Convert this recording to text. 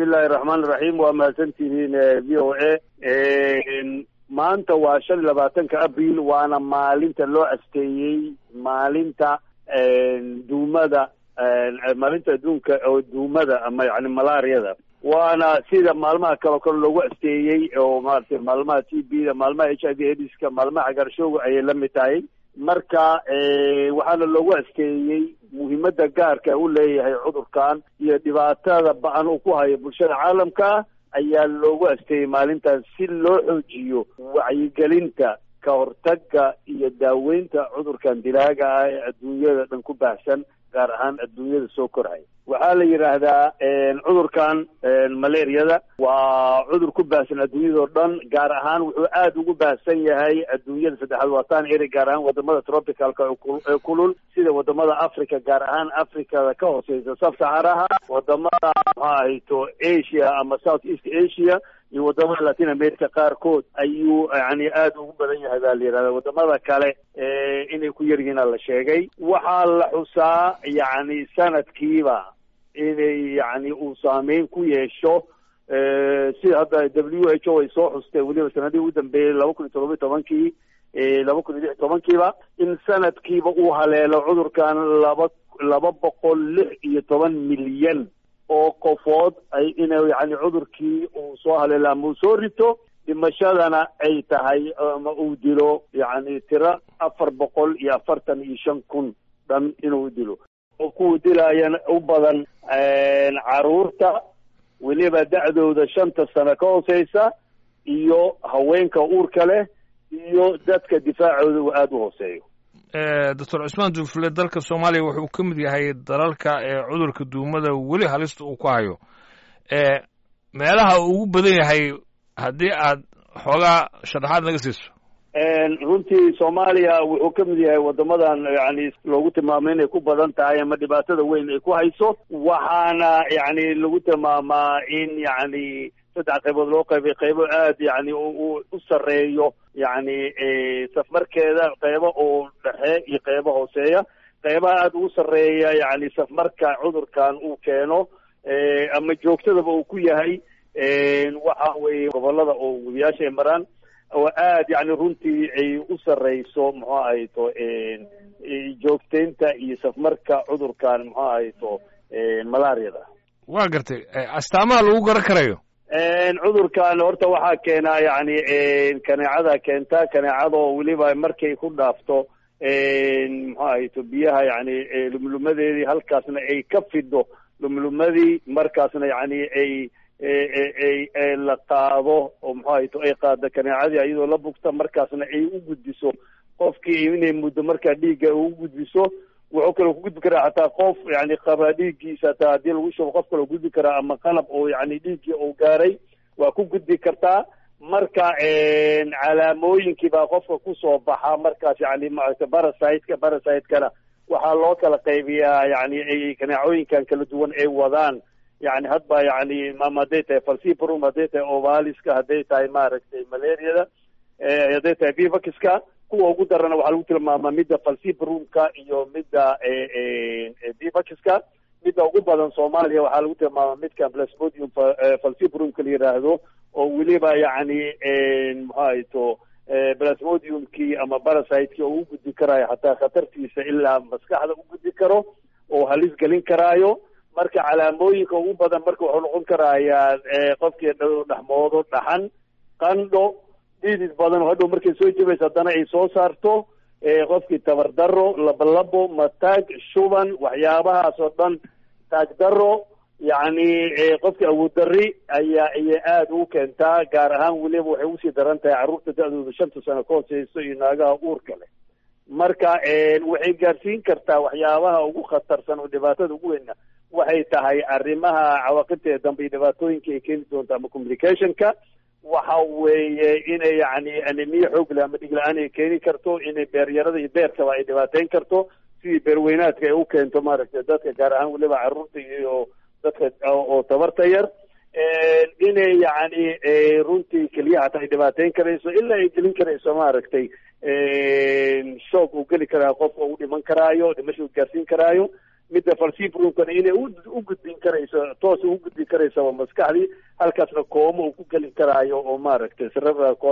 bismillahi raxmaan iraxiim waa mahadsantihiin v o a maanta waa shan iyo labaatanka abril waana maalinta loo asteeyey maalinta duumada maalinta adduunka oo duumada ama yani malaariyada waana sida maalmaha kaleo kale loogu asteeyey oo maaragtay maalmaha t b da maalmaha h i v aidiska maalmaha cagaarshooga ayay la mid tahay marka waxaana loogu asteeyey muhiimada gaarka u leeyahay cudurkan iyo dhibaatada ba-an uu ku hayo bulshada caalamka ayaa loogu asteeyey maalintaas si loo xoojiyo wacyigelinta ka hortagga iyo daaweynta cudurkan dilaaga ah ee adduunyada dhan ku baahsan gaar ahaan adduunyada soo korhay waxaa la yidhaahdaa cudurkan malaariyada waa cudur ku baahsan adduunyadao dhan gaar ahaan wuxuu aada ugu baahsan yahay adduunyada saddexaad waataan eri gaar ahaan wadamada tropicalka ee kulul sida wadamada africa gaar ahaan africada ka hooseysa sab saxaraha wadamada maxaa ahayto asia ama south east asia iyo wadamada latin america qaarkood ayuu yani aada ugu badan yahay baa la yidhahda wadamada kale inay ku yar yihiina la sheegay waxaa la xusaa yani sanadkiiba inay yani uu saameyn ku yeesho sida hadda w h o ay soo xustay weliba sanadihii ugu dambeeyey laba kun iyo todoba tobankii laba kun iyo lix tobankiiba in sanadkiiba uu haleelo cudurkan laba laba boqol lix iyo toban milyan oo qofood ay ina yani cudurkii uu soo haleelo ama uu soo rito dhimashadana ay tahay ama uu dilo yani tiro afar boqol iyo afartan iyo shan kun dhan inuu dilo oo kuwa dilaayana u badan caruurta weliba da-dooda shanta sano ka hooseysa iyo haweenka uurka leh iyo dadka difaacooda uu aada u hooseeyo doctor cusmaan duufle dalka soomaaliya wuxuu ka mid yahay dalalka ee cudurka duumada weli halista uu ku hayo meelaha uu ugu badan yahay haddii aad xoogaa sharaxaad naga siiso runtii soomaaliya wuxuu ka mid yahay wadamadan yani loogu tilmaamay inay ku badan tahay ama dhibaatada weyn ay ku hayso waxaana yani lagu tilmaamaa in yani saddex qaybood loo qaybay qaybo aad yani u sareeyo yani safmarkeeda qaybo oo dhexe iyo qaybo hooseeya qaybaha aada ugu sarreeya yani safmarka cudurkan uu keeno ama joogtadaba uu ku yahay waxa weeye gobolada oo webiyaasha ay maraan oo aad yani runtii ay u sarreyso muxuu ahayto joogteynta iyo safmarka cudurkan muxuu ahayto malaariyada waa gartay astaamaha lagu garan karayo cudurkan horta waxaa keena yani kaneecada keenta kaneecadoo weliba markay ku dhaafto muxuu ahayto biyaha yani lumlumadeedii halkaasna ay ka fido lumlumadii markaasna yani ay ay la qaado oo muxuu ahayto ay qaado kaneecadii ayadoo la bugta markaasna ay u gudbiso qofkii inay muddo markaa dhiigga u gudbiso wuxuu kaloo ku gudbi karaa xataa qof yani qaba dhiiggiisa hataa haddii lagu shubo qof kaloo gudbi karaa ama qalab oo yani dhiiggii uu gaaray waa ku gudbi kartaa marka calaamooyinkii baa qofka kusoo baxa markaas yani maaragta barasiteka barasitekana waxaa loo kala qaybiyaa yani kaneecooyinkan kala duwan ay wadaan yani hadba yani ama hadday tahay falcibrum hadday tahay ovaliska hadday tahay maaragtay malariada hadday tahay bivakiska kuwa ugu darana waxaa lagu tilmaamaa midda falcibrumka iyo midda bivakiska midda ugu badan soomaaliya waxaa lagu tilmaamaa midka plasmodium falcibrumka la yiraahdo oo weliba yani muxuu ahayto plasmodiumkii ama barasitekii oo u gudbi karaayo xataa khatartiisa ilaa maskaxda u gudbi karo oo halis gelin karaayo marka calaamooyinka ugu badan marka wuxuu noqon karayaa qofkii dhexmoodo dhaxan qandho dhidid badan oo hadhow markay soo jebayso haddana ay soo saarto qofkii tabardaro labolabo mataag shuban waxyaabahaas oo dhan taagdaro yacni qofkii awooddarri ayaa ayay aada ugu keentaa gaar ahaan weliba waxay usii daran tahay carruurta da-dooda shanta sano ka hooseyso iyo naagaha uurka leh marka waxay gaarsiin kartaa waxyaabaha ugu khatarsan oo dhibaatada ugu weyna waxay tahay arrimaha cawaaqibteeda dambe iyo dhibaatooyinka ay keeni doonto ama communicationka waxa weeye inay yani anemiya xoogle ama dhig la-aan ay keeni karto inay beeryarada iyo beerkaba ay dhibaateyn karto sidii beerweynaadka ay u keento maaragtay dadka gaar ahaan weliba carruurta iyo dadka oo tabarta yar inay yani runtii keliyaha hataa ay dhibaateyn karayso ilaa ay gelin karayso maaragtay shoog uu geli karaa qofka uu dhiman karaayo dhimasha uu gaarsiin karaayo midda falsibrumkana inay u gudbin karayso toos ugu gudbin karaysaba maskaxdii halkaasna kooma uu ku gelin karaayo oo maaragtay cerebral